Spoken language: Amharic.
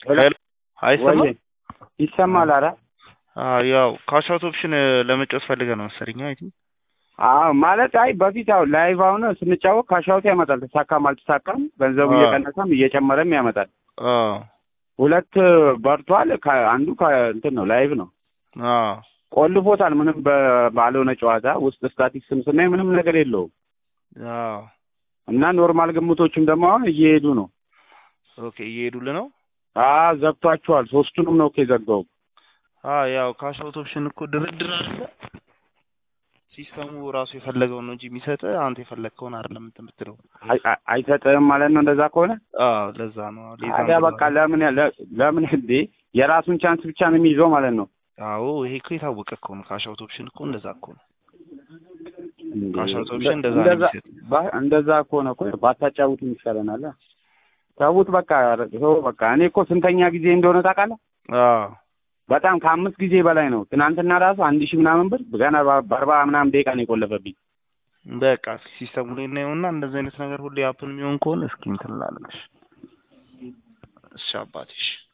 ሄሎ አይሰማም? ወይ ይሰማል? ኧረ አዎ ያው ካሽ አውት ኦፕሽን ለመጫወት ፈልገህ ነው መሰለኝ። አይ ቲንክ አዎ ማለት አይ በፊት ያው ላይቭ አሁን ስንጫወት ካሻውት ያመጣል። ተሳካም አልተሳካም ገንዘቡ አዎ። እየቀነሰም እየጨመረም ያመጣል። አዎ ሁለት በርቷል። ከ- አንዱ እንትን ነው ላይቭ ነው አዎ ቆልፎታል። ምንም በ- ባልሆነ ጨዋታ ውስጥ ስታቲክስም ስናይ ምንም ነገር የለውም አዎ እና ኖርማል ግምቶችም ደግሞ አሁን እየሄዱ ነው። ኦኬ እየሄዱልህ ነው። አ ዘግቷቸዋል። ሶስቱንም ነው እኮ የዘጋው። አዎ ያው ካሽ አውት ኦፕሽን እኮ ድርድር አለ። ሲስተሙ ራሱ የፈለገውን ነው እንጂ የሚሰጥህ አንተ የፈለግከውን አይደለም እንትን የምትለው። አይ- አይ- አይሰጥህም ማለት ነው። እንደዛ ከሆነ አዎ ለዛ ነው። ሌዛ ታዲያ ነው። በቃ ለምን ለ- ለምን እንዴ የራሱን ቻንስ ብቻ ነው የሚይዘው ማለት ነው። አዎ ይሄ እኮ የታወቀ እኮ ነው። ካሽ አውት ኦፕሽን እኮ እንደዛ እኮ ነው። እንዴ፣ ካሽ አውት ኦፕሽን እንደዛ ነው እንደዛ የሚሰጥ። ባ- እንደዛ ከሆነ እኮ ባታጫውት ይሻለናል። ተውት በቃ ተው በቃ። እኔ እኮ ስንተኛ ጊዜ እንደሆነ ታውቃለህ? አዎ በጣም ከአምስት ጊዜ በላይ ነው። ትናንትና ራሱ አንድ ሺህ ምናምን ብር ገና በ- በአርባ ምናምን ደቂቃ ነው የቆለፈብኝ። በቃ ሲስተሙ ላይ እናየውና እንደዚህ አይነት ነገር ሁሌ አፕን የሚሆን ከሆነ እስኪ እንትን እላለሁ። እሺ አባቴ እሺ